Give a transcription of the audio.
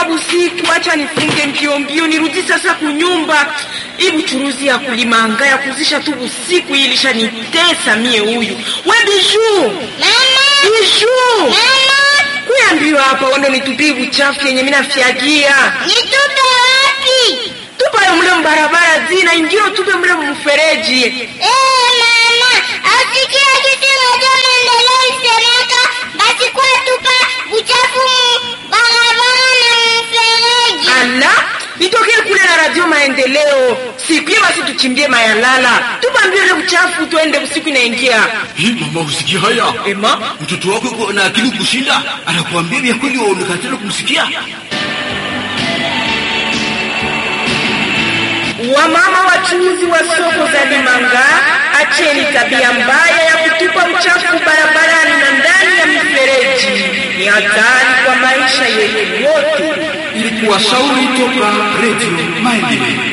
inakuwa busiku, acha nifunge mbio mbio nirudi sasa kunyumba. Hii buchuruzi ya kulimanga ya kuzisha tu busiku hii ilishanitesa mie. Huyu we Biju, Biju, kuyambiwa hapa wando nitupie buchafu yenye mina fyagia Nitupe wapi? tupayo mule mbarabara zina ingio tupe mule mfereji. Eh, mama, asikia kitu moja maendeleo isemeka, basi kwa tupa uchafu mu barabara na mfereji. Ala, nitokee kule na radio maendeleo siku basi tuchimbie mayalala, tupambie ule uchafu tuende usiku inaingia. Hii mama, usikia haya? Ema, Mtoto wako yuko na akili kushinda, anakuambia vya kweli, waonekatana kumsikia. wamama wachuuzi wa soko za Limanga, acheni tabia mbaya ya kutupa uchafu barabarani na ndani ya mifereji. Ni hatari kwa maisha yetu wote. Ilikuwa shauri toka Radio Maendeleo.